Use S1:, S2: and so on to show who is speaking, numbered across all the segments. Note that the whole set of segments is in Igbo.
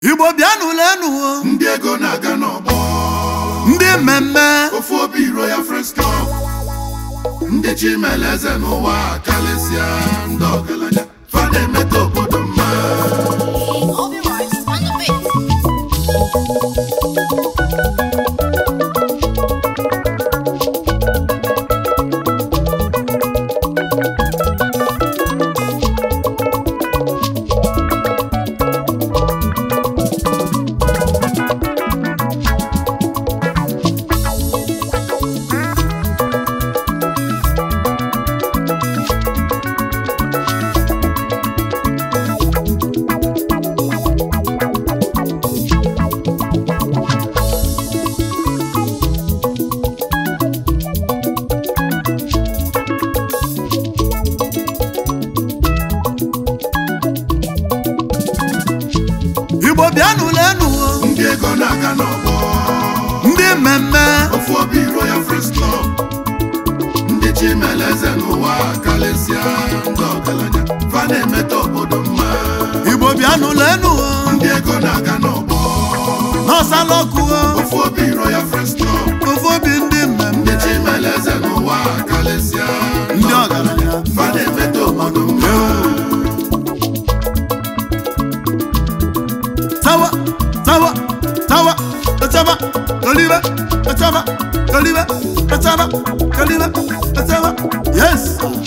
S1: igbo bịanụ lenu
S2: ndị ego na-aga n'ọgbọ
S1: ndị mmemme
S2: ofu obi Royal Friends Club ndị chimele eze n'ụwa karịsịa ndị ọgaranya fa na-emeta obodo mma
S3: Obi Rice on the beat.
S1: igbo bịanụ lenu
S2: ndị ego na-aga n'ọgbọ
S1: ndị mmemme
S2: ofu obi Royal Friends Club ndị chimele eze n'ụwa karịsịa ndị ọgaranya fa na-emeta obodo mma
S1: igbo bịanụ lenu
S2: ndị ego na-aga n'ọgbọ
S1: n'ọsalọkụ
S2: ofu obi Royal Friends Club
S1: ofu obi ndị mmemme
S2: ndị chimele eze n'ụwa karịsịa
S1: ndị ọgaranya
S2: fa na-emeta obodo mma
S1: tawa tawa tawa tachaba kalibe tachaba kalibe tachaba kalibe tachaba yes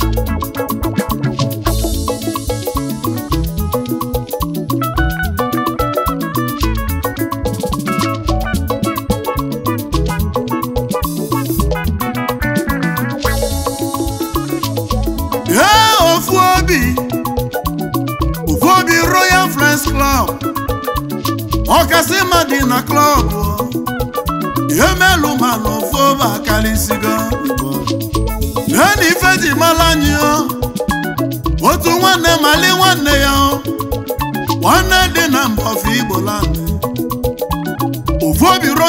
S1: Yeah, ofu obi ofu obi Royal Friends Club ọkasị mma dị na klọb ihe melụ ma na ofu akarịsịgo lee na ife ji mara anyị o otu nwanne mali nwanne ya o nwanne dị na mbọfụ igbo land